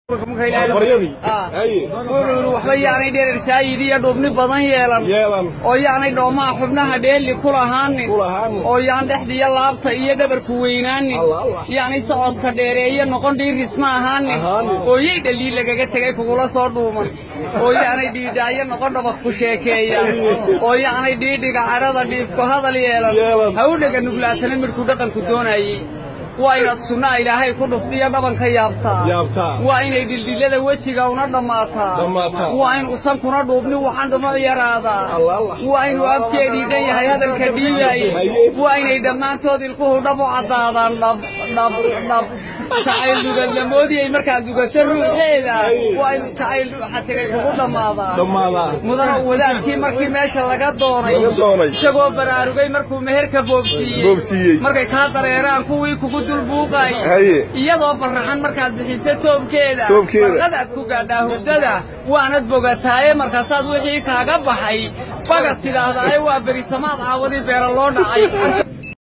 baryadii haye wuxuu yidhi waxba yaanay dherer saayid iyo dhubni badan yeelan yeelan oo yaanay dhoomaha xubnaha dheeli ku lahaanin kulahaanin oo yaan dhexdiiyo laabta iyo dhabarku weynaanin Allah, Allah. yaanay socodka dheereeye noqon dhiirisna ahaanin Ahaanin. oo yay dhaliil lagaga tegay kugula soo dhuuman oo yaanay dhiidhaayo noqon dhabaq ku sheekeeya oo yaanay dhiidhiga cadhada dhiifku hadal yeelan Yeelan. ha u dhega nuglaatana midhku dhaqanku doonayey waa inaad sunnaha ilaahay ku dhuftiyo dhabanka yaabtaa Yaabtaa. waa inay dhildhillada wejiga una dhammaataa Dhammaataa. waa in usankuna dhuubni waxaan dhumac yaraadaa Allah, Allah. waa inuu afkeedii dhan yahay hadalka dhiibaye Haye. waa inay dhammaantood ilkuhu dhab u caddaadaan dhab dhab dhab jacayl duganlamoodiyay markaad dugato ruuxeeda Haye. waa inuu jacayl dhuuxa tegay kugu dhammaadaa dhammaadaa mudana wadaadkii markii meesha laga doonay Laga doonay. isagoo baraarugay markuu meherka boobsiiyey Boobsiiyey. markay kaa dareeraan kuwii kugu dulbuuqay Haye. iyadoo barraxan markaad bixiso toobkeeda Toobkeeda. barqadaad ku gaadhaa hurdada waanad bogataaye markaasaad wixii kaaga baxay bagad tidhaahdaaye waa berisamaad caawadii beera loo dhacay